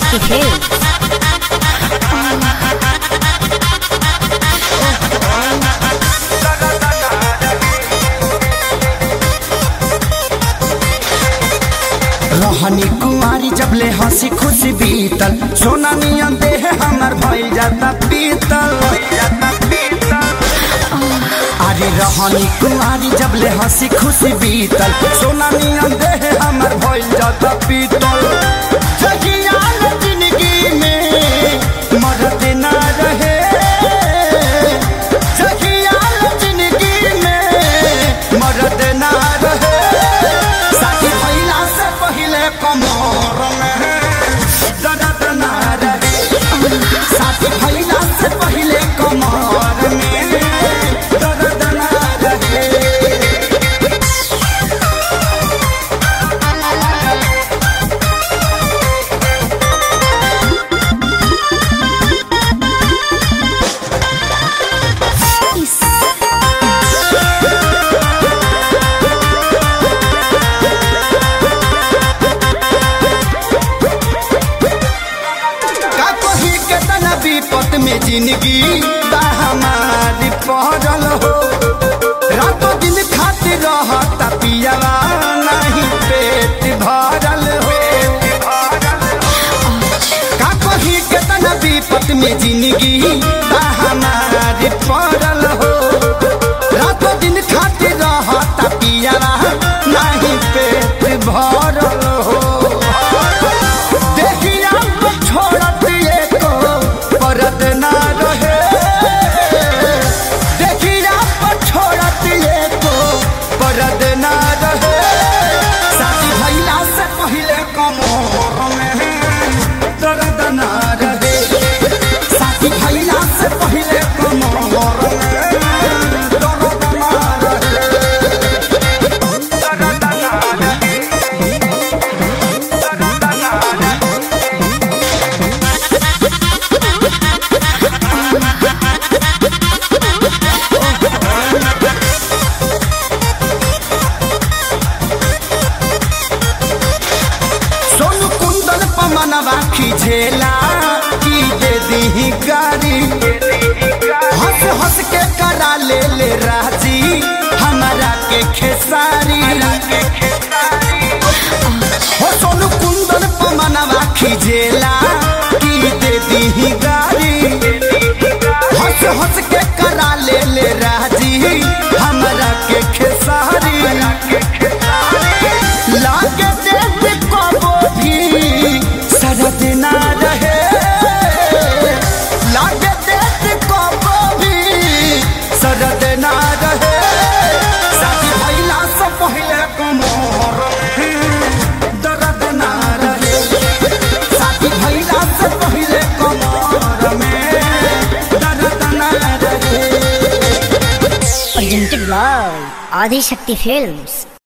Adishakti film रहनी कुमारी जबले हंसी खुशी बीतल सोना नियन देह हमर भइल जाता पीतल अरे रहनी कुमारी जबले हंसी खुशी बीतल सोना नियन देह हमर भइल जाता पीतल जगिया न जिंदगी में मरद ना रहे जगिया न जिंदगी में मरद ना रहे साथी भइला से पहिले कमर में दर्द ना रहे साथी भइला से पहिले कमर में दर्द ना रहे का कही केतना विपत में जिंदगी बा हमारी पहरल हो रातों दिन खातिर रहता पियावा नहीं पेट भरल हो का कही केतना विपत में जिंदगी बा हमारी पहरल हो रातों दिन खातिर रहता पियावा नहीं पेट भरल हो देखिया को छोड़त एको परत ना रहे देखिया को छोड़त एको परत ना रहे शादी भइला से पहिले कमर में दर्द ना रहे शादी भइला से पहिले कमर में दर्द ना रहे दर्द ना रहे दर्द ना रहे सोनू कुंदन पमनवा खींचेला की दे दी गाड़ी हंस हंस के करा ले ले राजी हमारा के खेसारी हो सोनू कुंदन पमनवा खींचेला की दे दी गाड़ी हंस हंस के करा ले ले राजी हमारा के खेसारी लागे देख कबो भी सरद ना रहे लागे देख कबो भी सरद ना रहे शादी भइला से पहिले कमर में दर्द ना रहे शादी भइला से पहिले कमर में दर्द ना रहे presented by आदिशक्ति फिल्म्स